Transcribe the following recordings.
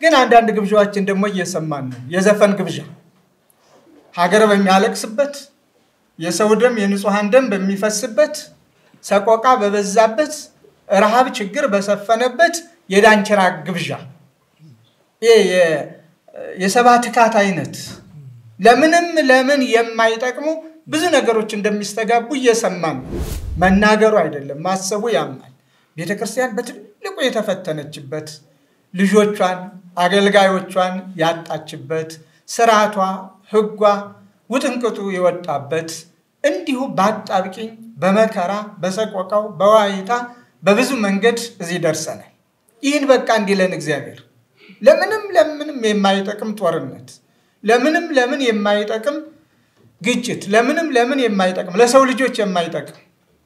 ግን አንዳንድ ግብዣዎችን ደግሞ እየሰማን ነው። የዘፈን ግብዣ ሀገር በሚያለቅስበት፣ የሰው ደም የንጹሐን ደም በሚፈስበት፣ ሰቆቃ በበዛበት፣ ረሃብ ችግር በሰፈነበት የዳንኪራ ግብዣ ይሄ የሰባ ትካት አይነት ለምንም ለምን የማይጠቅሙ ብዙ ነገሮች እንደሚስተጋቡ እየሰማን ነው። መናገሩ አይደለም ማሰቡ ያምናል። ቤተ ክርስቲያን በትልቁ የተፈተነችበት ልጆቿን አገልጋዮቿን ያጣችበት ስርዓቷ፣ ሕጓ ውጥንቅጡ የወጣበት እንዲሁ በአጣብቂኝ በመከራ በሰቆቃው በዋይታ በብዙ መንገድ እዚህ ደርሰናል። ይህን በቃ እንዲለን እግዚአብሔር ለምንም ለምንም የማይጠቅም ጦርነት፣ ለምንም ለምን የማይጠቅም ግጭት፣ ለምንም ለምን የማይጠቅም ለሰው ልጆች የማይጠቅም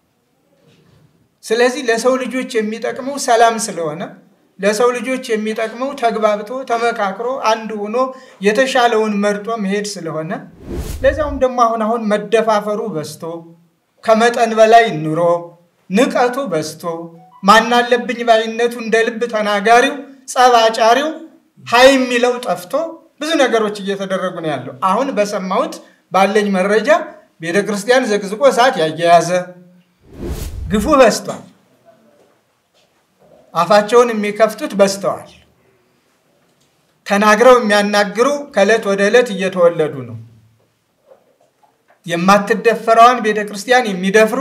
ስለዚህ ለሰው ልጆች የሚጠቅመው ሰላም ስለሆነ ለሰው ልጆች የሚጠቅመው ተግባብቶ ተመካክሮ አንድ ሆኖ የተሻለውን መርጦ መሄድ ስለሆነ ለዚያውም ደግሞ አሁን አሁን መደፋፈሩ በዝቶ ከመጠን በላይ ኑሮ ንቀቱ በዝቶ ማናለብኝ ባይነቱ እንደ ልብ ተናጋሪው ጸባጫሪው ሀይ የሚለው ጠፍቶ ብዙ ነገሮች እየተደረጉ ነው ያለው። አሁን በሰማሁት ባለኝ መረጃ ቤተ ክርስቲያን ዘቅዝቆ እሳት ያያያዘ ግፉ በዝቷል። አፋቸውን የሚከፍቱት በዝተዋል። ተናግረው የሚያናግሩ ከዕለት ወደ ዕለት እየተወለዱ ነው። የማትደፈረዋን ቤተ ክርስቲያን የሚደፍሩ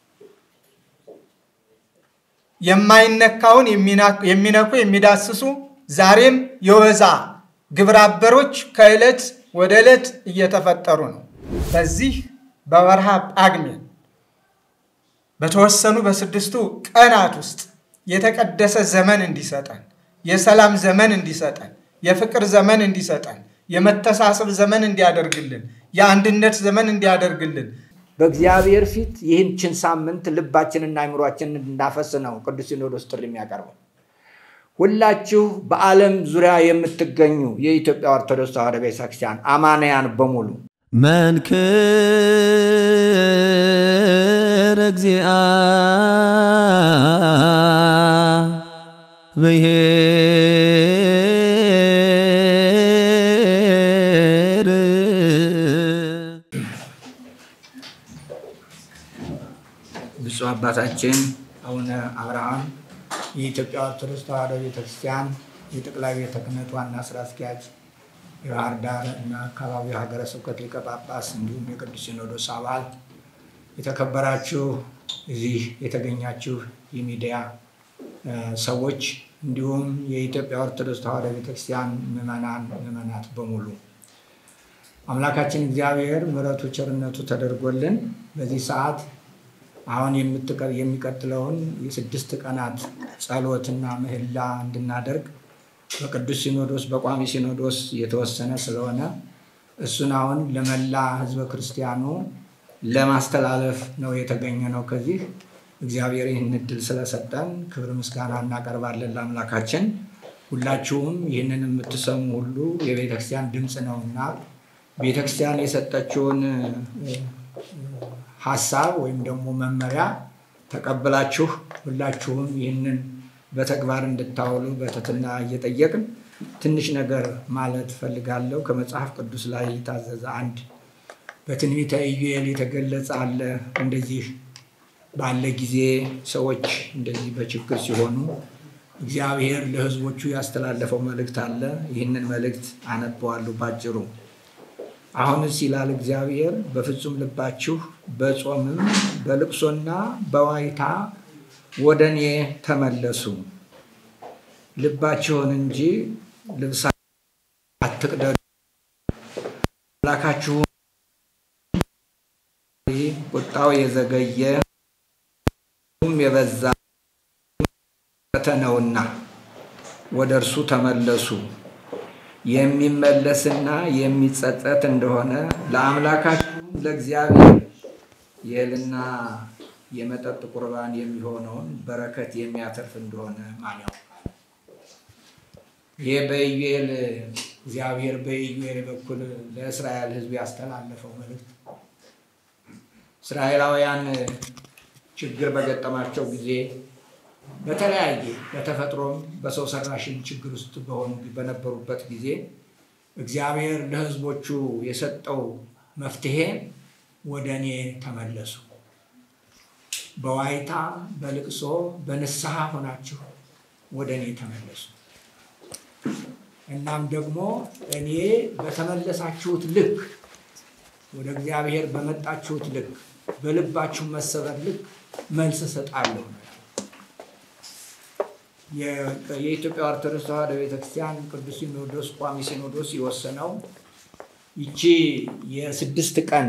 የማይነካውን የሚነኩ የሚዳስሱ ዛሬም የወዛ ግብረ አበሮች ከዕለት ወደ ዕለት እየተፈጠሩ ነው። በዚህ በወርሃ ጳጉሜን በተወሰኑ በስድስቱ ቀናት ውስጥ የተቀደሰ ዘመን እንዲሰጠን፣ የሰላም ዘመን እንዲሰጠን፣ የፍቅር ዘመን እንዲሰጠን፣ የመተሳሰብ ዘመን እንዲያደርግልን፣ የአንድነት ዘመን እንዲያደርግልን በእግዚአብሔር ፊት ይህችን ሳምንት ልባችንና አይምሯችንን እንድናፈስ ነው ቅዱስ ሲኖዶስ ጥሪ የሚያቀርበው። ሁላችሁ በዓለም ዙሪያ የምትገኙ የኢትዮጵያ ኦርቶዶክስ ተዋሕዶ ቤተክርስቲያን አማንያን በሙሉ መንክር እግዚአ ብሔር ብፁዕ አባታችን አቡነ አብርሃም የኢትዮጵያ ኦርቶዶክስ ተዋሕዶ ቤተክርስቲያን የጠቅላይ ቤተ ክህነት ዋና ስራ አስኪያጅ የባህር ዳር እና አካባቢው ሀገረ ስብከት ሊቀ ጳጳስ እንዲሁም የቅዱስ ሲኖዶስ አባል የተከበራችሁ እዚህ የተገኛችሁ የሚዲያ ሰዎች እንዲሁም የኢትዮጵያ ኦርቶዶክስ ተዋሕዶ ቤተክርስቲያን ምዕመናን ምዕመናት በሙሉ አምላካችን እግዚአብሔር ምሕረቱ ቸርነቱ ተደርጎልን በዚህ ሰዓት አሁን የሚቀጥለውን የስድስት ቀናት ጸሎትና ምህላ እንድናደርግ በቅዱስ ሲኖዶስ በቋሚ ሲኖዶስ የተወሰነ ስለሆነ እሱን አሁን ለመላ ሕዝበ ክርስቲያኑ ለማስተላለፍ ነው የተገኘ ነው። ከዚህ እግዚአብሔር ይህን እድል ስለሰጠን ክብር ምስጋና እናቀርባለን ለአምላካችን። ሁላችሁም ይህንን የምትሰሙ ሁሉ የቤተክርስቲያን ድምፅ ነውና ቤተክርስቲያን የሰጠችውን ሀሳብ ወይም ደግሞ መመሪያ ተቀብላችሁ ሁላችሁም ይህንን በተግባር እንድታውሉ በትህትና እየጠየቅን ትንሽ ነገር ማለት ፈልጋለሁ። ከመጽሐፍ ቅዱስ ላይ የታዘዘ አንድ በትንቢተ ኢዩኤል የተገለጸ አለ። እንደዚህ ባለ ጊዜ ሰዎች እንደዚህ በችግር ሲሆኑ እግዚአብሔር ለሕዝቦቹ ያስተላለፈው መልእክት አለ። ይህንን መልእክት አነበዋለሁ ባጭሩ። አሁንስ ይላል እግዚአብሔር፣ በፍጹም ልባችሁ በጾምም በልቅሶና በዋይታ ወደ እኔ ተመለሱ፣ ልባችሁን እንጂ ልብሳ አትቅደዱ። አምላካችሁ ቁጣው የዘገየ የበዛ ነውና ወደ እርሱ ተመለሱ የሚመለስና የሚጸጸት እንደሆነ ለአምላካችሁም ለእግዚአብሔር የእህልና የመጠጥ ቁርባን የሚሆነውን በረከት የሚያተርፍ እንደሆነ ማን ያውቃል? ይህ በኢዩኤል እግዚአብሔር በኢዩኤል በኩል ለእስራኤል ሕዝብ ያስተላለፈው መልእክት እስራኤላውያን ችግር በገጠማቸው ጊዜ በተለያየ በተፈጥሮም በሰው ሰራሽም ችግር ውስጥ በሆኑ በነበሩበት ጊዜ እግዚአብሔር ለሕዝቦቹ የሰጠው መፍትሄ ወደ እኔ ተመለሱ፣ በዋይታ በልቅሶ በንስሐ ሆናችሁ ወደ እኔ ተመለሱ። እናም ደግሞ እኔ በተመለሳችሁት ልክ ወደ እግዚአብሔር በመጣችሁት ልክ በልባችሁ መሰበር ልክ መልስ እሰጣለሁ። የኢትዮጵያ ኦርቶዶክስ ተዋሕዶ ቤተክርስቲያን ቅዱስ ሲኖዶስ ቋሚ ሲኖዶስ የወሰነው ይቺ የስድስት ቀን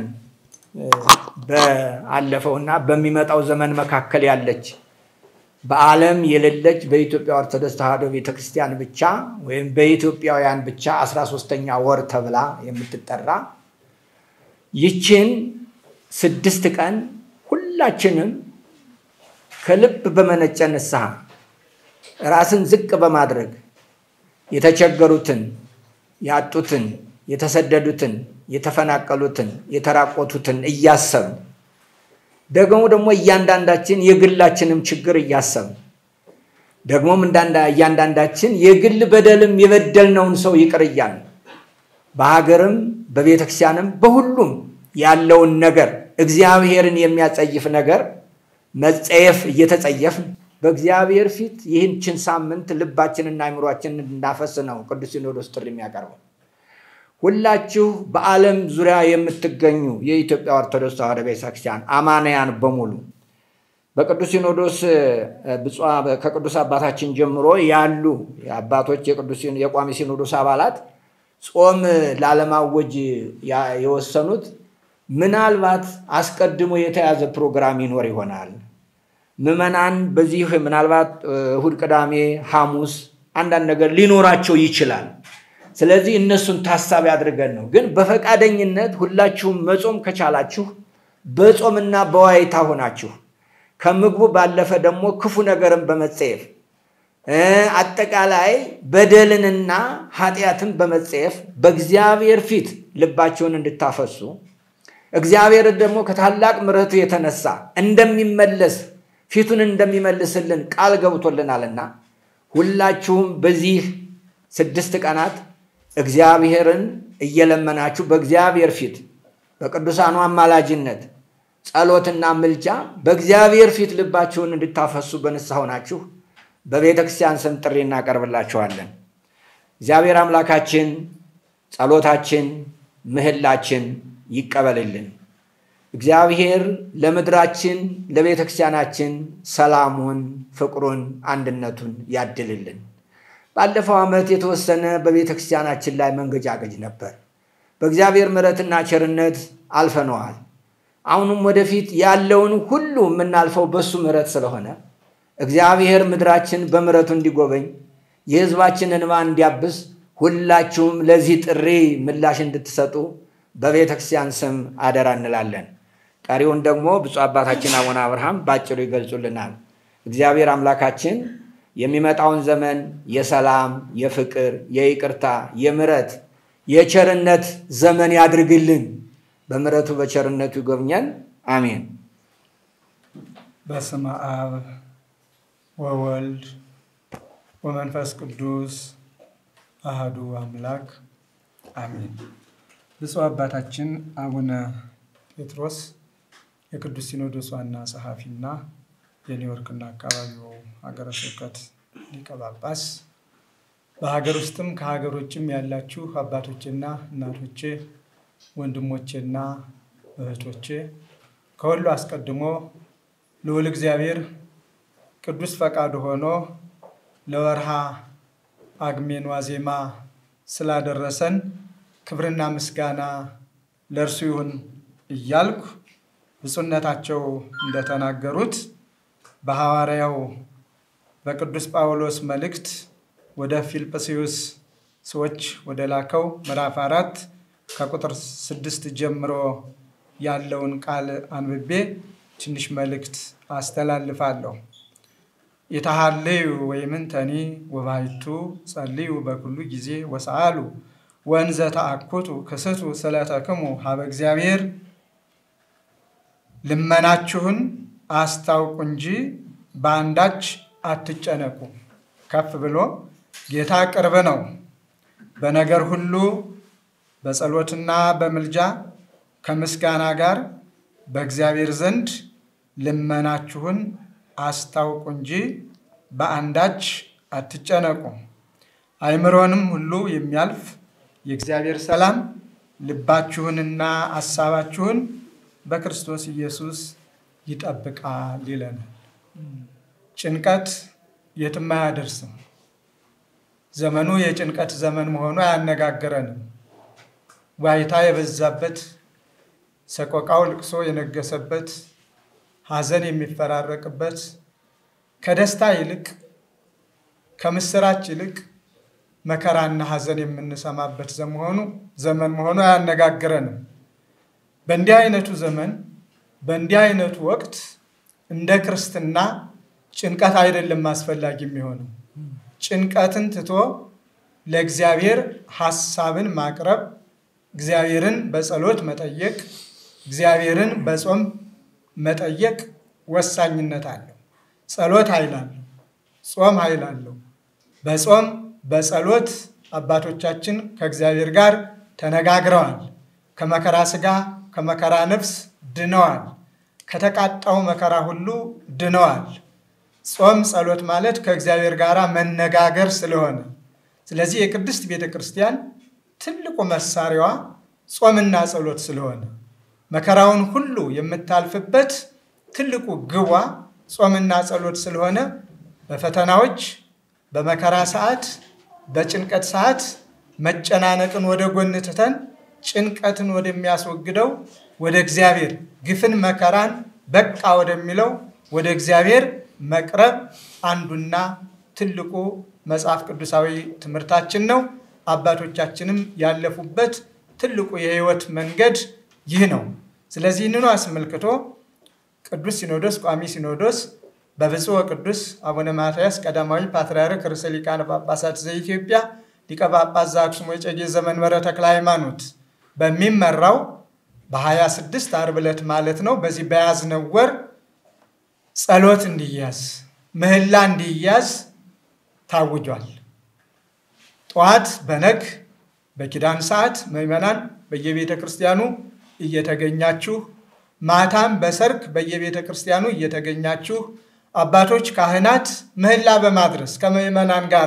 በአለፈው እና በሚመጣው ዘመን መካከል ያለች በዓለም የሌለች በኢትዮጵያ ኦርቶዶክስ ተዋሕዶ ቤተክርስቲያን ብቻ ወይም በኢትዮጵያውያን ብቻ አስራ ሶስተኛ ወር ተብላ የምትጠራ ይችን ስድስት ቀን ሁላችንም ከልብ በመነጨ ንስሐ ራስን ዝቅ በማድረግ የተቸገሩትን፣ ያጡትን፣ የተሰደዱትን፣ የተፈናቀሉትን፣ የተራቆቱትን እያሰብን ደግሞ ደግሞ እያንዳንዳችን የግላችንም ችግር እያሰብን ደግሞም እያንዳንዳችን የግል በደልም የበደልነውን ሰው ይቅር እያልን በሀገርም በቤተክርስቲያንም በሁሉም ያለውን ነገር እግዚአብሔርን የሚያጸይፍ ነገር መጸየፍ እየተጸየፍን በእግዚአብሔር ፊት ይህችን ሳምንት ልባችንና አይምሯችንን እንድናፈስ ነው ቅዱስ ሲኖዶስ ጥሪ የሚያቀርበው። ሁላችሁ በዓለም ዙሪያ የምትገኙ የኢትዮጵያ ኦርቶዶክስ ተዋሕዶ ቤተክርስቲያን አማንያን በሙሉ በቅዱስ ሲኖዶስ ከቅዱስ አባታችን ጀምሮ ያሉ አባቶች የቋሚ ሲኖዶስ አባላት ጾም ላለማወጅ የወሰኑት ምናልባት አስቀድሞ የተያዘ ፕሮግራም ይኖር ይሆናል። ምዕመናን በዚህ ምናልባት እሁድ፣ ቅዳሜ፣ ሐሙስ አንዳንድ ነገር ሊኖራቸው ይችላል። ስለዚህ እነሱን ታሳቢ አድርገን ነው። ግን በፈቃደኝነት ሁላችሁም መጾም ከቻላችሁ በጾምና በዋይታ ሆናችሁ ከምግቡ ባለፈ ደግሞ ክፉ ነገርን በመጸየፍ አጠቃላይ በደልንና ኃጢአትን በመጸየፍ በእግዚአብሔር ፊት ልባቸውን እንድታፈሱ እግዚአብሔር ደግሞ ከታላቅ ምሕረቱ የተነሳ እንደሚመለስ ፊቱን እንደሚመልስልን ቃል ገብቶልናልና ሁላችሁም በዚህ ስድስት ቀናት እግዚአብሔርን እየለመናችሁ በእግዚአብሔር ፊት በቅዱሳኑ አማላጅነት ጸሎትና ምልጃ በእግዚአብሔር ፊት ልባችሁን እንድታፈሱ በንስሐ ሆናችሁ በቤተ ክርስቲያን ስም ጥሪ እናቀርብላችኋለን። እግዚአብሔር አምላካችን ጸሎታችን፣ ምህላችን ይቀበልልን። እግዚአብሔር ለምድራችን ለቤተ ክርስቲያናችን ሰላሙን፣ ፍቅሩን፣ አንድነቱን ያድልልን። ባለፈው ዓመት የተወሰነ በቤተ ክርስቲያናችን ላይ መንገጫገጭ ነበር። በእግዚአብሔር ምሕረትና ቸርነት አልፈነዋል። አሁንም ወደፊት ያለውን ሁሉ የምናልፈው በሱ ምሕረት ስለሆነ እግዚአብሔር ምድራችን በምሕረቱ እንዲጎበኝ የሕዝባችንን እንባ እንዲያብስ ሁላችሁም ለዚህ ጥሪ ምላሽ እንድትሰጡ በቤተ ክርስቲያን ስም አደራ እንላለን። ቀሪውን ደግሞ ብፁዕ አባታችን አቡነ አብርሃም ባጭሩ ይገልጹልናል። እግዚአብሔር አምላካችን የሚመጣውን ዘመን የሰላም፣ የፍቅር፣ የይቅርታ፣ የምሕረት፣ የቸርነት ዘመን ያድርግልን። በምሕረቱ በቸርነቱ ይጎብኘን። አሜን። በስመ አብ ወወልድ ወመንፈስ ቅዱስ አህዱ አምላክ አሜን። ብፁዕ አባታችን አቡነ ጴጥሮስ የቅዱስ ሲኖዶስ ዋና ጸሐፊና የኒውዮርክና አካባቢው ሀገረ ስብከት ሊቀ ጳጳስ፣ በሀገር ውስጥም ከሀገር ውጭም ያላችሁ አባቶቼና እናቶቼ፣ ወንድሞቼና እህቶቼ ከሁሉ አስቀድሞ ልዑል እግዚአብሔር ቅዱስ ፈቃዱ ሆኖ ለወርሃ ጳጉሜን ዋዜማ ስላደረሰን ክብርና ምስጋና ለእርሱ ይሁን እያልኩ ብፁዕነታቸው እንደተናገሩት በሐዋርያው በቅዱስ ጳውሎስ መልእክት ወደ ፊልጵስዩስ ሰዎች ወደ ላከው ምዕራፍ አራት ከቁጥር ስድስት ጀምሮ ያለውን ቃል አንብቤ ትንሽ መልእክት አስተላልፋለሁ። የተሃለዩ ወይምንተኒ ወባይቱ ጸልዩ በኩሉ ጊዜ ወሰአሉ ወንዘ ተአኩቱ ክስቱ ስለተክሙ ሀበ እግዚአብሔር ልመናችሁን አስታውቁ እንጂ በአንዳች አትጨነቁ። ከፍ ብሎ ጌታ ቅርብ ነው። በነገር ሁሉ በጸሎትና በምልጃ ከምስጋና ጋር በእግዚአብሔር ዘንድ ልመናችሁን አስታውቁ እንጂ በአንዳች አትጨነቁ። አእምሮንም ሁሉ የሚያልፍ የእግዚአብሔር ሰላም ልባችሁንና ሀሳባችሁን በክርስቶስ ኢየሱስ ይጠብቃል ይለናል። ጭንቀት የትም አያደርስም። ዘመኑ የጭንቀት ዘመን መሆኑ አያነጋግረንም። ዋይታ የበዛበት፣ ሰቆቃው ልቅሶ የነገሰበት፣ ሐዘን የሚፈራረቅበት ከደስታ ይልቅ ከምስራች ይልቅ መከራና ሐዘን የምንሰማበት ዘመሆኑ ዘመን መሆኑ አያነጋግረንም። በእንዲህ አይነቱ ዘመን በእንዲህ አይነቱ ወቅት እንደ ክርስትና ጭንቀት አይደለም አስፈላጊ የሚሆነው። ጭንቀትን ትቶ ለእግዚአብሔር ሐሳብን ማቅረብ፣ እግዚአብሔርን በጸሎት መጠየቅ፣ እግዚአብሔርን በጾም መጠየቅ ወሳኝነት አለው። ጸሎት ኃይል አለው። ጾም ኃይል አለው። በጾም በጸሎት አባቶቻችን ከእግዚአብሔር ጋር ተነጋግረዋል። ከመከራ ሥጋ ከመከራ ነፍስ ድነዋል። ከተቃጣው መከራ ሁሉ ድነዋል። ጾም ጸሎት ማለት ከእግዚአብሔር ጋር መነጋገር ስለሆነ ስለዚህ የቅድስት ቤተ ክርስቲያን ትልቁ መሳሪያዋ ጾምና ጸሎት ስለሆነ መከራውን ሁሉ የምታልፍበት ትልቁ ግቧ ጾምና ጸሎት ስለሆነ በፈተናዎች በመከራ ሰዓት በጭንቀት ሰዓት መጨናነቅን ወደ ጎን ትተን ጭንቀትን ወደሚያስወግደው ወደ እግዚአብሔር ግፍን መከራን በቃ ወደሚለው ወደ እግዚአብሔር መቅረብ አንዱና ትልቁ መጽሐፍ ቅዱሳዊ ትምህርታችን ነው። አባቶቻችንም ያለፉበት ትልቁ የሕይወት መንገድ ይህ ነው። ስለዚህ ይህንኑ አስመልክቶ ቅዱስ ሲኖዶስ ቋሚ ሲኖዶስ በብፁዕ ወቅዱስ አቡነ ማትያስ ቀዳማዊ ፓትርያርክ ርዕሰ ሊቃነ ጳጳሳት ዘኢትዮጵያ ሊቀ ጳጳስ ዘአክሱም ወዕጨጌ ዘመንበረ ተክለ ሃይማኖት በሚመራው በ26 ዓርብ ዕለት ማለት ነው በዚህ በያዝነው ወር ጸሎት እንዲያዝ ምህላ እንዲያዝ ታውጇል። ጠዋት በነግ በኪዳን ሰዓት ምዕመናን በየቤተ ክርስቲያኑ እየተገኛችሁ ማታም በሰርክ በየቤተ ክርስቲያኑ እየተገኛችሁ አባቶች ካህናት ምህላ በማድረስ ከምዕመናን ጋር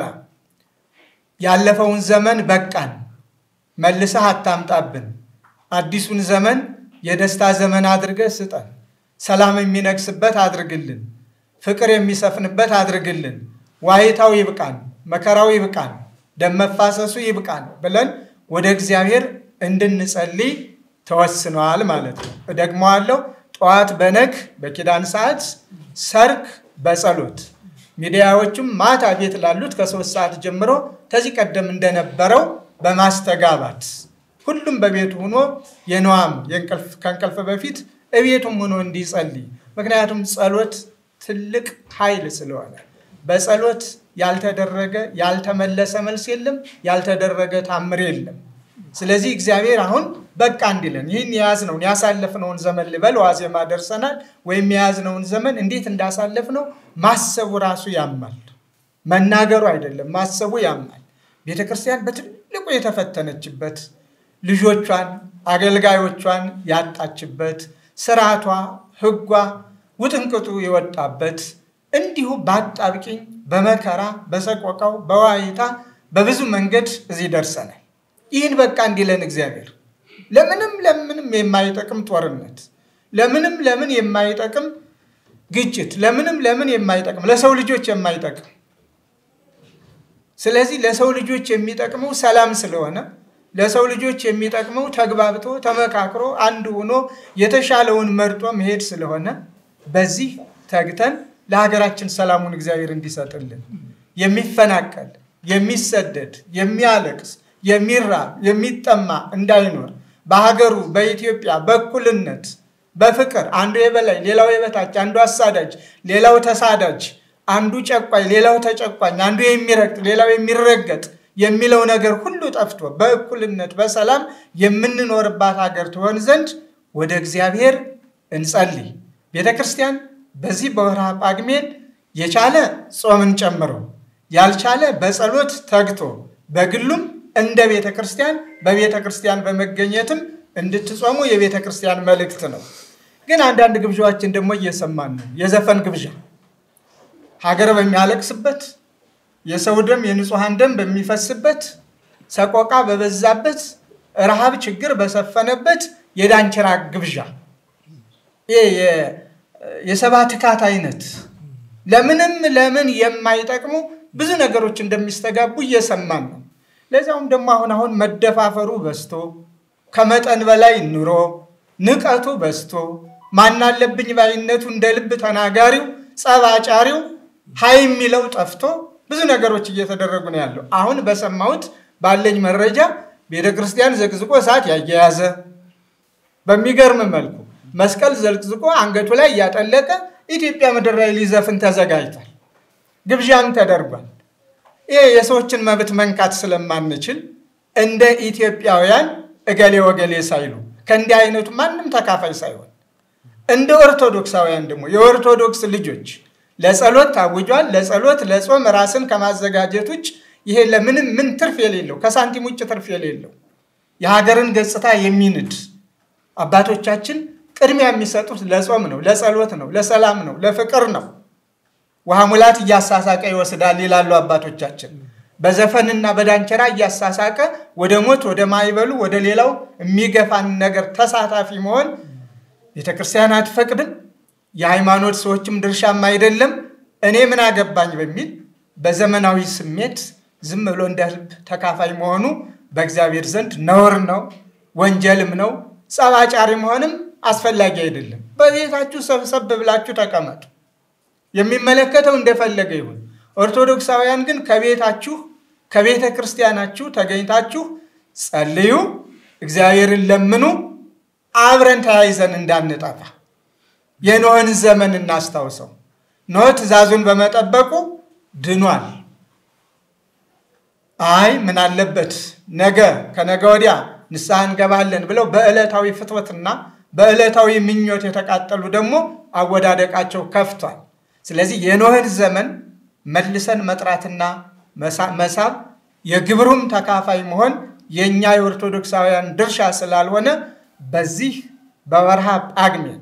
ያለፈውን ዘመን በቃን፣ መልሰህ አታምጣብን፣ አዲሱን ዘመን የደስታ ዘመን አድርገህ ስጠን፣ ሰላም የሚነግስበት አድርግልን፣ ፍቅር የሚሰፍንበት አድርግልን፣ ዋይታው ይብቃን፣ መከራው ይብቃን፣ ደም መፋሰሱ ይብቃን ብለን ወደ እግዚአብሔር እንድንጸልይ ተወስነዋል ማለት ነው። እደግመዋለሁ። ጠዋት በነግ በኪዳን ሰዓት፣ ሰርክ በጸሎት ሚዲያዎቹም ማታ ቤት ላሉት ከሶስት ሰዓት ጀምሮ ከዚህ ቀደም እንደነበረው በማስተጋባት ሁሉም በቤቱ ሆኖ የነዋም ከእንቅልፍ በፊት እቤቱም ሆኖ እንዲጸልይ። ምክንያቱም ጸሎት ትልቅ ኃይል ስለሆነ በጸሎት ያልተደረገ ያልተመለሰ መልስ የለም፣ ያልተደረገ ታምር የለም። ስለዚህ እግዚአብሔር አሁን በቃ እንዲለን ይህን የያዝነውን ያሳለፍነውን ዘመን ልበል ዋዜማ ደርሰናል። ወይም የያዝነውን ዘመን እንዴት እንዳሳለፍነው ማሰቡ ራሱ ያማል። መናገሩ አይደለም ማሰቡ ያማል። ቤተ ክርስቲያን በትልቁ የተፈተነችበት ልጆቿን አገልጋዮቿን ያጣችበት ስርዓቷ፣ ሕጓ ውጥንቅጡ የወጣበት እንዲሁ በአጣብቂኝ በመከራ በሰቆቃው በዋይታ በብዙ መንገድ እዚህ ደርሰናል። ይህን በቃ እንዲለን እግዚአብሔር ለምንም ለምንም የማይጠቅም ጦርነት፣ ለምንም ለምን የማይጠቅም ግጭት፣ ለምንም ለምን የማይጠቅም ለሰው ልጆች የማይጠቅም ስለዚህ ለሰው ልጆች የሚጠቅመው ሰላም ስለሆነ ለሰው ልጆች የሚጠቅመው ተግባብቶ ተመካክሮ አንድ ሆኖ የተሻለውን መርጦ መሄድ ስለሆነ በዚህ ተግተን ለሀገራችን ሰላሙን እግዚአብሔር እንዲሰጥልን የሚፈናቀል የሚሰደድ የሚያለቅስ የሚራብ የሚጠማ እንዳይኖር በሀገሩ በኢትዮጵያ በእኩልነት በፍቅር አንዱ የበላይ ሌላው የበታች አንዱ አሳዳጅ ሌላው ተሳዳጅ አንዱ ጨቋኝ ሌላው ተጨቋኝ አንዱ የሚረግጥ ሌላው የሚረገጥ የሚለው ነገር ሁሉ ጠፍቶ በእኩልነት በሰላም የምንኖርባት ሀገር ትሆን ዘንድ ወደ እግዚአብሔር እንጸልይ። ቤተ ክርስቲያን በዚህ በወርሃ ጳጉሜን የቻለ ጾምን ጨምሮ ያልቻለ በጸሎት ተግቶ በግሉም እንደ ቤተ ክርስቲያን በቤተ ክርስቲያን በመገኘትም እንድትጾሙ የቤተ ክርስቲያን መልእክት ነው። ግን አንዳንድ ግብዣዎችን ደግሞ እየሰማን ነው። የዘፈን ግብዣ ሀገር በሚያለቅስበት የሰው ደም የንጹሐን ደም በሚፈስበት ሰቆቃ በበዛበት ረሃብ ችግር በሰፈነበት የዳንኪራ ግብዣ ይህ የሰባት ትካት አይነት ለምንም ለምን የማይጠቅሙ ብዙ ነገሮች እንደሚስተጋቡ እየሰማን ነው። ለዚያውም ደግሞ አሁን አሁን መደፋፈሩ በዝቶ ከመጠን በላይ ኑሮ ንቀቱ በዝቶ ማናለብኝ ባይነቱ እንደ ልብ ተናጋሪው ጸባጫሪው ሀይ የሚለው ጠፍቶ ብዙ ነገሮች እየተደረጉ ነው ያለው። አሁን በሰማሁት ባለኝ መረጃ ቤተ ክርስቲያን ዘቅዝቆ እሳት ያያያዘ በሚገርም መልኩ መስቀል ዘቅዝቆ አንገቱ ላይ እያጠለቀ ኢትዮጵያ ምድር ላይ ሊዘፍን ተዘጋጅቷል። ግብዣም ተደርጓል። ይሄ የሰዎችን መብት መንካት ስለማንችል እንደ ኢትዮጵያውያን እገሌ ወገሌ ሳይሉ ከእንዲህ አይነቱ ማንም ተካፋይ ሳይሆን እንደ ኦርቶዶክሳውያን ደግሞ የኦርቶዶክስ ልጆች ለጸሎት ታውጇል። ለጸሎት ለጾም ራስን ከማዘጋጀት ውጭ ይሄ ለምንም ምን ትርፍ የሌለው ከሳንቲም ውጭ ትርፍ የሌለው የሀገርን ገጽታ የሚንድ አባቶቻችን ቅድሚያ የሚሰጡት ለጾም ነው፣ ለጸሎት ነው፣ ለሰላም ነው፣ ለፍቅር ነው። ውሃ ሙላት እያሳሳቀ ይወስዳል ይላሉ አባቶቻችን። በዘፈንና በዳንኪራ እያሳሳቀ ወደ ሞት ወደ ማይበሉ ወደ ሌላው የሚገፋን ነገር ተሳታፊ መሆን ቤተ ክርስቲያን አትፈቅድም። የሃይማኖት ሰዎችም ድርሻም አይደለም። እኔ ምን አገባኝ በሚል በዘመናዊ ስሜት ዝም ብሎ እንደ ልብ ተካፋይ መሆኑ በእግዚአብሔር ዘንድ ነውር ነው፣ ወንጀልም ነው። ጸባጫሪ መሆንም አስፈላጊ አይደለም። በቤታችሁ ሰብሰብ ብላችሁ ተቀመጡ። የሚመለከተው እንደፈለገ ይሁን። ኦርቶዶክሳውያን ግን ከቤታችሁ ከቤተ ክርስቲያናችሁ ተገኝታችሁ ጸልዩ፣ እግዚአብሔርን ለምኑ፣ አብረን ተያይዘን እንዳንጠፋ የኖህን ዘመን እናስታውሰው። ኖህ ትእዛዙን በመጠበቁ ድኗል። አይ ምን አለበት ነገ ከነገ ወዲያ ንስሐ እንገባለን ብለው በዕለታዊ ፍትወትና በዕለታዊ ምኞት የተቃጠሉ ደግሞ አወዳደቃቸው ከፍቷል። ስለዚህ የኖህን ዘመን መልሰን መጥራትና መሳብ የግብሩም ተካፋይ መሆን የእኛ የኦርቶዶክሳውያን ድርሻ ስላልሆነ በዚህ በወርሃ ጳጉሜን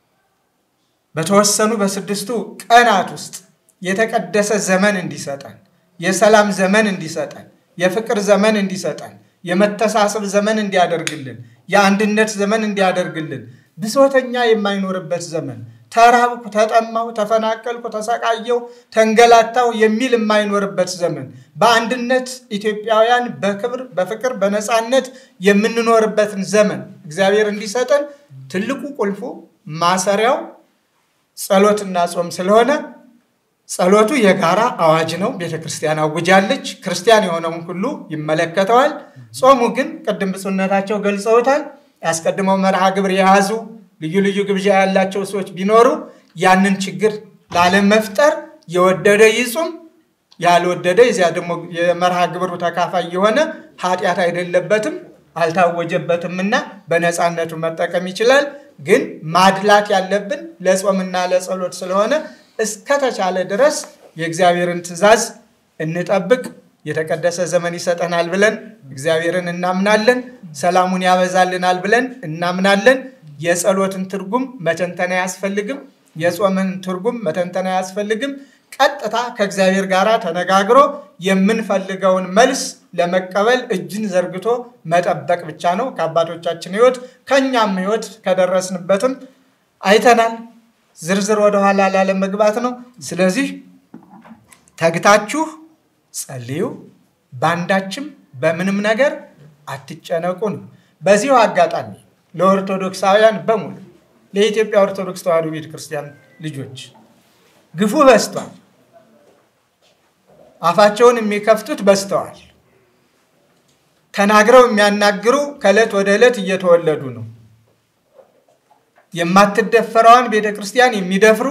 በተወሰኑ በስድስቱ ቀናት ውስጥ የተቀደሰ ዘመን እንዲሰጠን፣ የሰላም ዘመን እንዲሰጠን፣ የፍቅር ዘመን እንዲሰጠን፣ የመተሳሰብ ዘመን እንዲያደርግልን፣ የአንድነት ዘመን እንዲያደርግልን፣ ብሶተኛ የማይኖርበት ዘመን ተራብኩ፣ ተጠማሁ፣ ተፈናቀልኩ፣ ተሰቃየው፣ ተንገላታው የሚል የማይኖርበት ዘመን በአንድነት ኢትዮጵያውያን በክብር በፍቅር በነፃነት የምንኖርበትን ዘመን እግዚአብሔር እንዲሰጠን ትልቁ ቁልፉ ማሰሪያው ጸሎትና ጾም ስለሆነ ጸሎቱ የጋራ አዋጅ ነው። ቤተ ክርስቲያን አውጃለች። ክርስቲያን የሆነውን ሁሉ ይመለከተዋል። ጾሙ ግን ቅድም ብፁዕነታቸው ገልጸውታል። ያስቀድመው መርሃ ግብር የያዙ ልዩ ልዩ ግብዣ ያላቸው ሰዎች ቢኖሩ ያንን ችግር ላለመፍጠር የወደደ ይጹም፣ ያልወደደ የዚያ ደግሞ የመርሃ ግብሩ ተካፋይ የሆነ ኃጢአት አይደለበትም አልታወጀበትምና በነፃነቱ መጠቀም ይችላል። ግን ማድላት ያለብን ለጾምና ለጸሎት ስለሆነ እስከተቻለ ድረስ የእግዚአብሔርን ትእዛዝ እንጠብቅ። የተቀደሰ ዘመን ይሰጠናል ብለን እግዚአብሔርን እናምናለን። ሰላሙን ያበዛልናል ብለን እናምናለን። የጸሎትን ትርጉም መተንተን አያስፈልግም። የጾምን ትርጉም መተንተን አያስፈልግም። ቀጥታ ከእግዚአብሔር ጋር ተነጋግሮ የምንፈልገውን መልስ ለመቀበል እጅን ዘርግቶ መጠበቅ ብቻ ነው። ከአባቶቻችን ሕይወት ከእኛም ሕይወት ከደረስንበትም አይተናል። ዝርዝር ወደኋላ ላለመግባት ነው። ስለዚህ ተግታችሁ ጸልዩ፣ በአንዳችም በምንም ነገር አትጨነቁ ነው። በዚሁ አጋጣሚ ለኦርቶዶክሳውያን በሙሉ ለኢትዮጵያ ኦርቶዶክስ ተዋሕዶ ቤተክርስቲያን ልጆች ግፉ በዝቷል። አፋቸውን የሚከፍቱት በዝተዋል። ተናግረው የሚያናግሩ ከዕለት ወደ ዕለት እየተወለዱ ነው። የማትደፈረዋን ቤተ ክርስቲያን የሚደፍሩ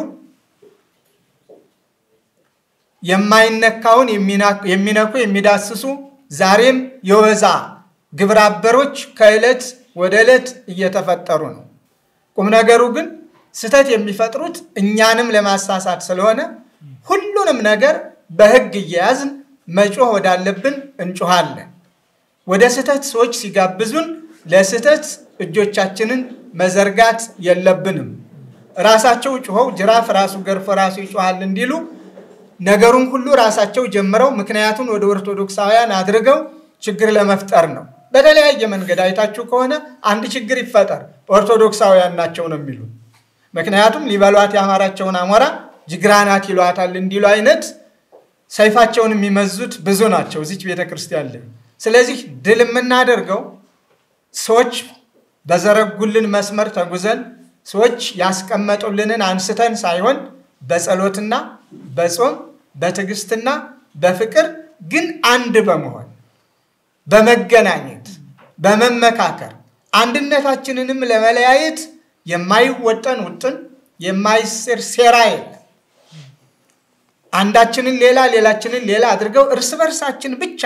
የማይነካውን የሚነኩ የሚዳስሱ ዛሬም የወዛ ግብረ አበሮች ከዕለት ወደ ዕለት እየተፈጠሩ ነው። ቁም ነገሩ ግን ስህተት የሚፈጥሩት እኛንም ለማሳሳት ስለሆነ ሁሉንም ነገር በሕግ እየያዝን መጮህ ወዳለብን እንጮሃለን። ወደ ስህተት ሰዎች ሲጋብዙን ለስህተት እጆቻችንን መዘርጋት የለብንም። ራሳቸው ጩኸው ጅራፍ ራሱ ገርፎ ራሱ ይጮሃል እንዲሉ ነገሩን ሁሉ ራሳቸው ጀምረው ምክንያቱን ወደ ኦርቶዶክሳውያን አድርገው ችግር ለመፍጠር ነው። በተለያየ መንገድ አይታችሁ ከሆነ አንድ ችግር ይፈጠር ኦርቶዶክሳውያን ናቸው ነው የሚሉ ምክንያቱም ሊበሏት ያማራቸውን አሞራ ጅግራናት ይሏታል እንዲሉ አይነት ሰይፋቸውን የሚመዙት ብዙ ናቸው እዚች ቤተ ክርስቲያን ላይ። ስለዚህ ድል የምናደርገው ሰዎች በዘረጉልን መስመር ተጉዘን ሰዎች ያስቀመጡልንን አንስተን ሳይሆን በጸሎትና በጾም በትዕግስትና በፍቅር ግን አንድ በመሆን በመገናኘት በመመካከር አንድነታችንንም ለመለያየት የማይወጠን ውጥን የማይስር ሴራ የለም። አንዳችንን ሌላ ሌላችንን ሌላ አድርገው እርስ በርሳችን ብቻ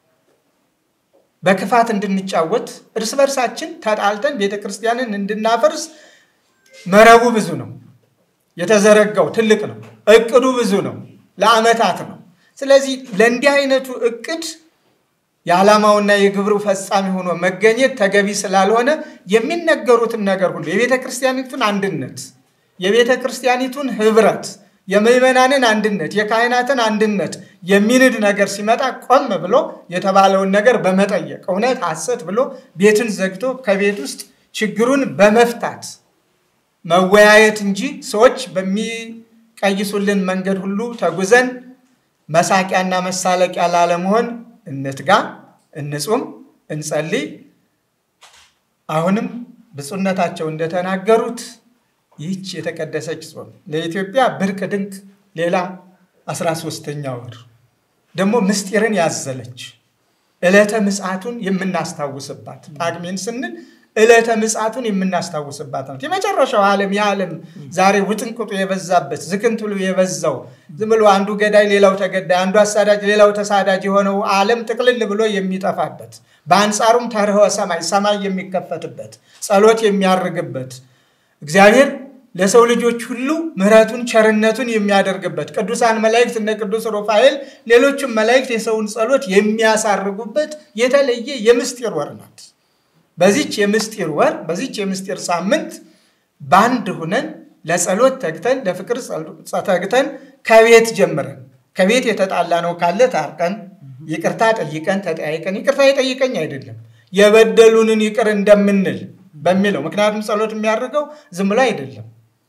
በክፋት እንድንጫወት እርስ በርሳችን ተጣልተን ቤተ ክርስቲያንን እንድናፈርስ መረቡ ብዙ ነው። የተዘረጋው ትልቅ ነው። እቅዱ ብዙ ነው። ለዓመታት ነው። ስለዚህ ለእንዲህ አይነቱ እቅድ የዓላማውና የግብሩ ፈጻሚ ሆኖ መገኘት ተገቢ ስላልሆነ የሚነገሩትን ነገር ሁሉ የቤተ ክርስቲያኒቱን አንድነት፣ የቤተ ክርስቲያኒቱን ህብረት፣ የምዕመናንን አንድነት፣ የካህናትን አንድነት የሚንድ ነገር ሲመጣ ቆም ብሎ የተባለውን ነገር በመጠየቅ እውነት ሐሰት ብሎ ቤትን ዘግቶ ከቤት ውስጥ ችግሩን በመፍታት መወያየት እንጂ ሰዎች በሚቀይሱልን መንገድ ሁሉ ተጉዘን መሳቂያና መሳለቂያ ላለመሆን እንትጋ፣ እንጹም፣ እንጸልይ። አሁንም ብፁዕነታቸው እንደተናገሩት ይህች የተቀደሰች ጾም ለኢትዮጵያ ብርቅ ድንቅ ሌላ አስራ ሦስተኛ ወር ደግሞ ምስጢርን ያዘለች ዕለተ ምጽአቱን የምናስታውስባት ጳጉሜን ስንል ዕለተ ምጽአቱን የምናስታውስባት ናት። የመጨረሻው ዓለም የዓለም ዛሬ ውጥንቅጡ የበዛበት ዝክንትሉ የበዛው ዝም ብሎ አንዱ ገዳይ ሌላው ተገዳይ፣ አንዱ አሳዳጅ ሌላው ተሳዳጅ የሆነው ዓለም ጥቅልል ብሎ የሚጠፋበት በአንጻሩም ተርኅወ ሰማይ ሰማይ የሚከፈትበት ጸሎት የሚያርግበት እግዚአብሔር ለሰው ልጆች ሁሉ ምሕረቱን ቸርነቱን የሚያደርግበት ቅዱሳን መላእክት እነ ቅዱስ ሩፋኤል ሌሎችም መላእክት የሰውን ጸሎት የሚያሳርጉበት የተለየ የምስጢር ወር ናት። በዚች የምስጢር ወር በዚች የምስጢር ሳምንት በአንድ ሁነን ለጸሎት ተግተን ለፍቅር ተግተን ከቤት ጀምረን ከቤት የተጣላ ነው ካለ ታርቀን ይቅርታ ጠይቀን ተጠያይቀን ይቅርታ የጠይቀኝ አይደለም የበደሉንን ይቅር እንደምንል በሚለው ምክንያቱም ጸሎት የሚያደርገው ዝም ብሎ አይደለም።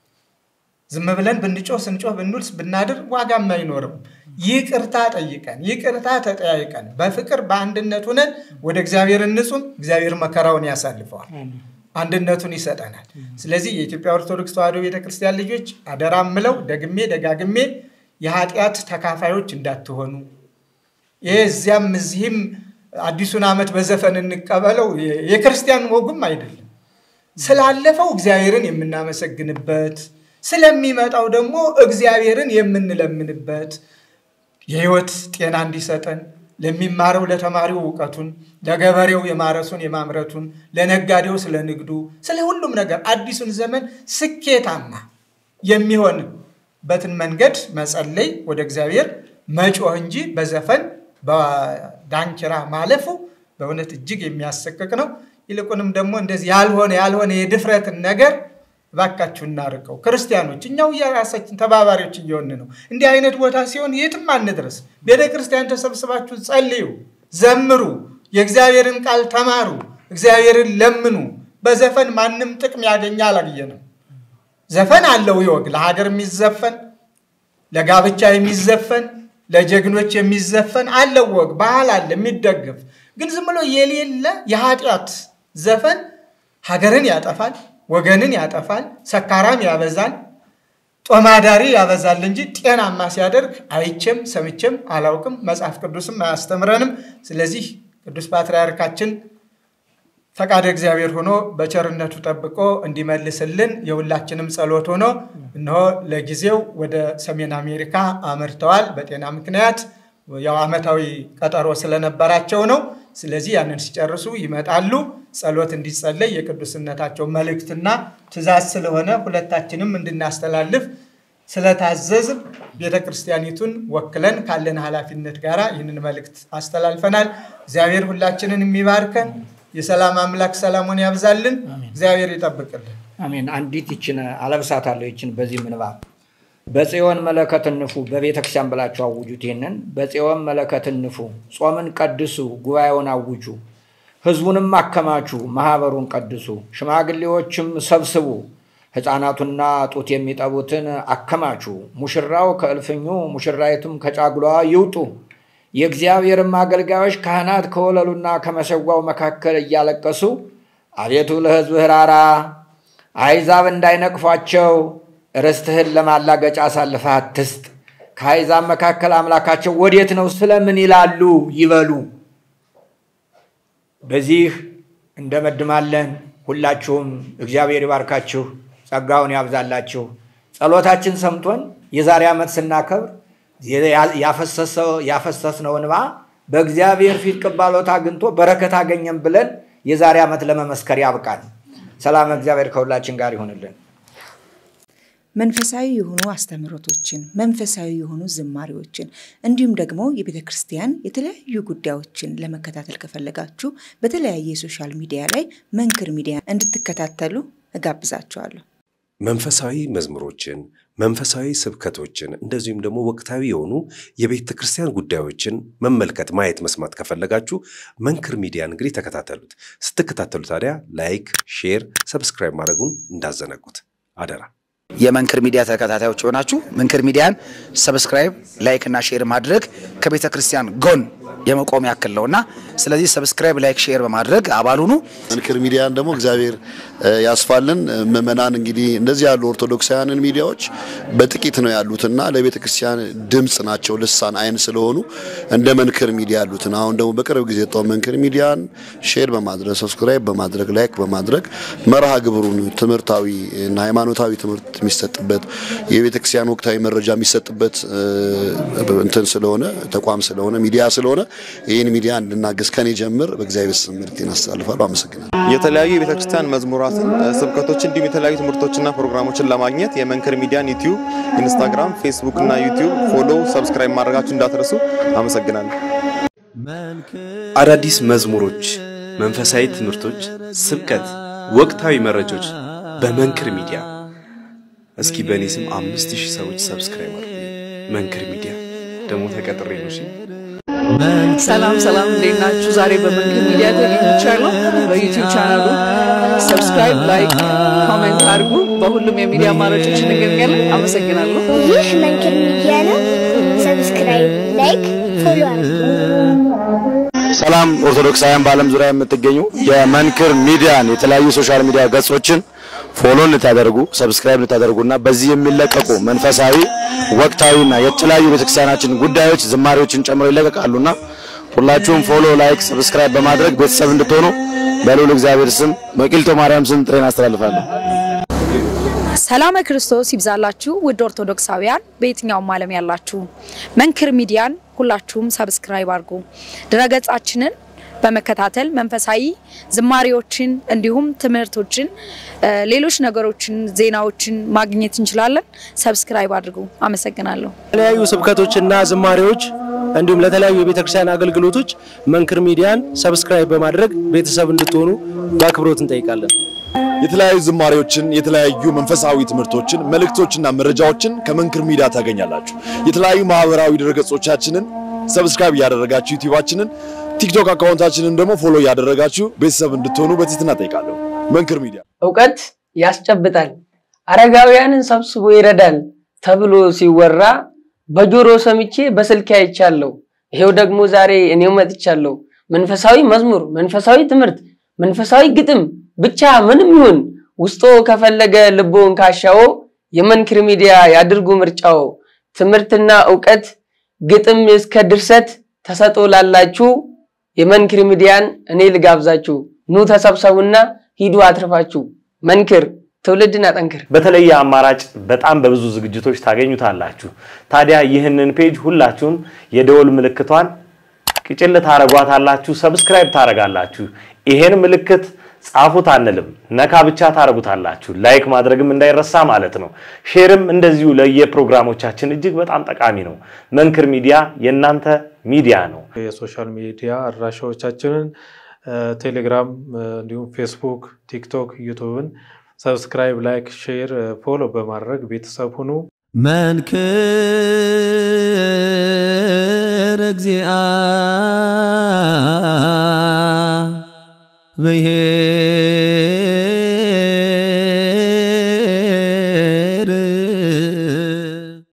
ዝም ብለን ብንጮህ ስንጮህ ብንውል ብናድር ዋጋም አይኖርም። ይቅርታ ጠይቀን ይቅርታ ተጠያይቀን በፍቅር በአንድነት ሁነን ወደ እግዚአብሔር እንጹም። እግዚአብሔር መከራውን ያሳልፈዋል፣ አንድነቱን ይሰጠናል። ስለዚህ የኢትዮጵያ ኦርቶዶክስ ተዋሕዶ ቤተክርስቲያን ልጆች አደራ ምለው ደግሜ ደጋግሜ የኃጢአት ተካፋዮች እንዳትሆኑ ይሄ እዚያም እዚህም አዲሱን ዓመት በዘፈን እንቀበለው የክርስቲያን ወጉም አይደለም። ስላለፈው እግዚአብሔርን የምናመሰግንበት ስለሚመጣው ደግሞ እግዚአብሔርን የምንለምንበት የሕይወት ጤና እንዲሰጠን ለሚማረው ለተማሪው እውቀቱን፣ ለገበሬው የማረሱን የማምረቱን፣ ለነጋዴው ስለ ንግዱ፣ ስለ ሁሉም ነገር አዲሱን ዘመን ስኬታማ የሚሆንበትን መንገድ መጸለይ፣ ወደ እግዚአብሔር መጮህ እንጂ በዘፈን በዳንኪራ ማለፉ በእውነት እጅግ የሚያሰቅቅ ነው። ይልቁንም ደግሞ እንደዚህ ያልሆነ ያልሆነ የድፍረትን ነገር እባካችሁ እናርቀው። ክርስቲያኖች እኛው የራሳችን ተባባሪዎች እየሆን ነው። እንዲህ አይነት ቦታ ሲሆን የትም አንድረስ። ቤተ ክርስቲያን ተሰብስባችሁ ጸልዩ፣ ዘምሩ፣ የእግዚአብሔርን ቃል ተማሩ፣ እግዚአብሔርን ለምኑ። በዘፈን ማንም ጥቅም ያገኛ አላየንም። ዘፈን አለው ይወግ ለሀገር የሚዘፈን ለጋብቻ የሚዘፈን ለጀግኖች የሚዘፈን አለው ወግ ባህል አለ የሚደገፍ ግን ዝም ብሎ የሌለ የኃጢአት ዘፈን ሀገርን ያጠፋል፣ ወገንን ያጠፋል፣ ሰካራም ያበዛል፣ ጦማዳሪ ያበዛል እንጂ ጤናማ ሲያደርግ አይቼም ሰምቼም አላውቅም። መጽሐፍ ቅዱስም አያስተምረንም። ስለዚህ ቅዱስ ፓትርያርካችን ፈቃደ እግዚአብሔር ሆኖ በቸርነቱ ጠብቆ እንዲመልስልን የሁላችንም ጸሎት ሆኖ እነሆ ለጊዜው ወደ ሰሜን አሜሪካ አመርተዋል። በጤና ምክንያት ያው ዓመታዊ ቀጠሮ ስለነበራቸው ነው። ስለዚህ ያንን ሲጨርሱ ይመጣሉ። ጸሎት እንዲጸለይ የቅዱስነታቸው መልእክትና ትእዛዝ ስለሆነ ሁለታችንም እንድናስተላልፍ ስለታዘዝን ቤተ ክርስቲያኒቱን ወክለን ካለን ኃላፊነት ጋር ይህንን መልእክት አስተላልፈናል። እግዚአብሔር ሁላችንን የሚባርከን የሰላም አምላክ ሰላሙን ያብዛልን። እግዚአብሔር ይጠብቅልን። አሜን። አንዲት ይችን አለብሳታለሁ። ይችን በዚህ ምንባብ በጽዮን መለከት እንፉ፣ በቤተ ክርስቲያን ብላችሁ አውጁት። ይህንን በጽዮን መለከት እንፉ፣ ጾምን ቀድሱ፣ ጉባኤውን አውጁ፣ ህዝቡንም አከማቹ፣ ማህበሩን ቀድሱ፣ ሽማግሌዎችም ሰብስቡ፣ ሕፃናቱና ጡት የሚጠቡትን አከማቹ። ሙሽራው ከእልፍኙ ሙሽራይቱም ከጫጉላዋ ይውጡ። የእግዚአብሔርም አገልጋዮች ካህናት ከወለሉና ከመሰዋው መካከል እያለቀሱ አቤቱ ለሕዝብህ ራራ፣ አሕዛብ እንዳይነቅፏቸው ርስትህን ለማላገጫ አሳልፈህ አትስጥ። ከአሕዛብ መካከል አምላካቸው ወዴት ነው ስለምን ይላሉ ይበሉ። በዚህ እንደመድማለን። ሁላችሁም እግዚአብሔር ይባርካችሁ፣ ጸጋውን ያብዛላችሁ። ጸሎታችን ሰምቶን የዛሬ ዓመት ስናከብር ያፈሰስነው እንባ በእግዚአብሔር ፊት ቅባሎት አግኝቶ በረከት አገኘን ብለን የዛሬ ዓመት ለመመስከር ያብቃል። ሰላም እግዚአብሔር ከሁላችን ጋር ይሆንልን። መንፈሳዊ የሆኑ አስተምህሮቶችን፣ መንፈሳዊ የሆኑ ዝማሬዎችን እንዲሁም ደግሞ የቤተ ክርስቲያን የተለያዩ ጉዳዮችን ለመከታተል ከፈለጋችሁ በተለያየ የሶሻል ሚዲያ ላይ መንክር ሚዲያ እንድትከታተሉ እጋብዛችኋለሁ። መንፈሳዊ መዝሙሮችን፣ መንፈሳዊ ስብከቶችን እንደዚሁም ደግሞ ወቅታዊ የሆኑ የቤተ ክርስቲያን ጉዳዮችን መመልከት፣ ማየት፣ መስማት ከፈለጋችሁ መንክር ሚዲያን እንግዲህ ተከታተሉት። ስትከታተሉ ታዲያ ላይክ፣ ሼር፣ ሰብስክራይብ ማድረጉን እንዳዘነጉት አደራ። የመንክር ሚዲያ ተከታታዮች የሆናችሁ መንክር ሚዲያን ሰብስክራይብ፣ ላይክ እና ሼር ማድረግ ከቤተ ክርስቲያን ጎን የመቆም ያክል ነውና ስለዚህ ሰብስክራይብ፣ ላይክ፣ ሼር በማድረግ አባል ሁኑ። መንክር ሚዲያን ደግሞ እግዚአብሔር ያስፋልን። ምእመናን እንግዲህ እንደዚህ ያሉ ኦርቶዶክሳውያንን ሚዲያዎች በጥቂት ነው ያሉትና ለቤተ ክርስቲያን ድምፅ ናቸው፣ ልሳን አይን ስለሆኑ እንደ መንክር ሚዲያ ያሉትን አሁን ደግሞ በቅርብ ጊዜ የወጣው መንክር ሚዲያን ሼር በማድረግ ሰብስክራይብ በማድረግ ላይክ በማድረግ መርሃ ግብሩን ትምህርታዊ እና ሃይማኖታዊ ትምህርት የሚሰጥበት የቤተ ክርስቲያን ወቅታዊ መረጃ የሚሰጥበት እንትን ስለሆነ ተቋም ስለሆነ ሚዲያ ስለሆነ ይህን ሚዲያ እንድናገዝ ከኔ ጀምር በእግዚአብሔር ስም መልእክቴን አስተላልፋለሁ። አመሰግናለሁ። የተለያዩ የቤተ ክርስቲያን መዝሙራትን፣ ስብከቶች እንዲሁም የተለያዩ ትምህርቶችና ፕሮግራሞችን ለማግኘት የመንክር ሚዲያን ዩቲዩብ፣ ኢንስታግራም፣ ፌስቡክ እና ዩቲዩብ ፎሎ፣ ሰብስክራይብ ማድረጋችሁ እንዳትረሱ። አመሰግናለሁ። አዳዲስ መዝሙሮች፣ መንፈሳዊ ትምህርቶች፣ ስብከት፣ ወቅታዊ መረጃዎች በመንክር ሚዲያ። እስኪ በእኔ ስም አምስት ሺህ ሰዎች ሰብስክራይብ አድርጉ። መንክር ሚዲያ ደግሞ ተቀጥሬ ነው። እሺ ሰላም ሰላም፣ እንዴት ናችሁ? ዛሬ በመንክር ሚዲያ ተገኝቻለሁ። በዩቲዩብ ቻናሉ ሰብስክራይብ፣ ላይክ፣ ኮሜንት አድርጉ። በሁሉም የሚዲያ አማራጮች እንገኛለን። አመሰግናለሁ። ይህ መንክር ሚዲያ ነው። ሰብስክራይብ፣ ላይክ፣ ፎሎ አድርጉ። ሰላም ኦርቶዶክሳውያን በዓለም ዙሪያ የምትገኙ የመንክር ሚዲያን የተለያዩ ሶሻል ሚዲያ ገጾችን ፎሎ እንድታደርጉ ሰብስክራይብ እንድታደርጉና በዚህ የሚለቀቁ መንፈሳዊ ወቅታዊና የተለያዩ ቤተክርስቲያናችን ጉዳዮች ዝማሬዎችን ጨምሮ ይለቀቃሉና ሁላችሁም ፎሎ፣ ላይክ፣ ሰብስክራይብ በማድረግ ቤተሰብ እንድትሆኑ በልዑል እግዚአብሔር ስም በቂልጦ ማርያም ስም ጥሬን አስተላልፋለሁ። ሰላመ ክርስቶስ ይብዛላችሁ ውድ ኦርቶዶክሳውያን በየትኛውም ዓለም ያላችሁ መንክር ሚዲያን ሁላችሁም ሰብስክራይብ አድርጉ። ድረገጻችንን በመከታተል መንፈሳዊ ዝማሬዎችን እንዲሁም ትምህርቶችን፣ ሌሎች ነገሮችን፣ ዜናዎችን ማግኘት እንችላለን። ሰብስክራይብ አድርጉ። አመሰግናለሁ። የተለያዩ ስብከቶችና ዝማሬዎች እንዲሁም ለተለያዩ የቤተክርስቲያን አገልግሎቶች መንክር ሚዲያን ሰብስክራይብ በማድረግ ቤተሰብ እንድትሆኑ በአክብሮት እንጠይቃለን። የተለያዩ ዝማሬዎችን፣ የተለያዩ መንፈሳዊ ትምህርቶችን፣ መልእክቶችና መረጃዎችን ከመንክር ሚዲያ ታገኛላችሁ። የተለያዩ ማህበራዊ ድረገጾቻችንን ሰብስክራይብ እያደረጋችሁ ዩቲዩባችንን፣ ቲክቶክ አካውንታችንን ደግሞ ፎሎ እያደረጋችሁ ቤተሰብ እንድትሆኑ በትህትና ጠይቃለሁ። መንክር ሚዲያ እውቀት ያስጨብጣል፣ አረጋውያንን ሰብስቦ ይረዳል ተብሎ ሲወራ በጆሮ ሰምቼ በስልክ አይቻለሁ። ይሄው ደግሞ ዛሬ እኔው መጥቻለሁ። መንፈሳዊ መዝሙር፣ መንፈሳዊ ትምህርት፣ መንፈሳዊ ግጥም ብቻ ምንም ይሁን ውስጦ ከፈለገ ልቦን ካሻው የመንክር ሚዲያ ያድርጉ ምርጫው። ትምህርትና እውቀት ግጥም እስከ ድርሰት ተሰጦ ላላችሁ የመንክር ሚዲያን እኔ ልጋብዛችሁ። ኑ ተሰብሰቡና ሂዱ አትርፋችሁ። መንክር ትውልድን አጠንክር። በተለየ አማራጭ በጣም በብዙ ዝግጅቶች ታገኙታላችሁ። ታዲያ ይህንን ፔጅ ሁላችሁም የደወል ምልክቷን ቅጭል ታረጓታላችሁ፣ ሰብስክራይብ ታረጋላችሁ። ይሄን ምልክት ጻፉት አንልም፣ ነካ ብቻ ታደርጉታላችሁ። ላይክ ማድረግም እንዳይረሳ ማለት ነው። ሼርም እንደዚሁ ለየፕሮግራሞቻችን እጅግ በጣም ጠቃሚ ነው። መንክር ሚዲያ የእናንተ ሚዲያ ነው። የሶሻል ሚዲያ አድራሻዎቻችንን ቴሌግራም፣ እንዲሁም ፌስቡክ፣ ቲክቶክ፣ ዩቱብን ሰብስክራይብ፣ ላይክ፣ ሼር፣ ፎሎ በማድረግ ቤተሰብ ሁኑ። መንክር እግዚአ ብሔር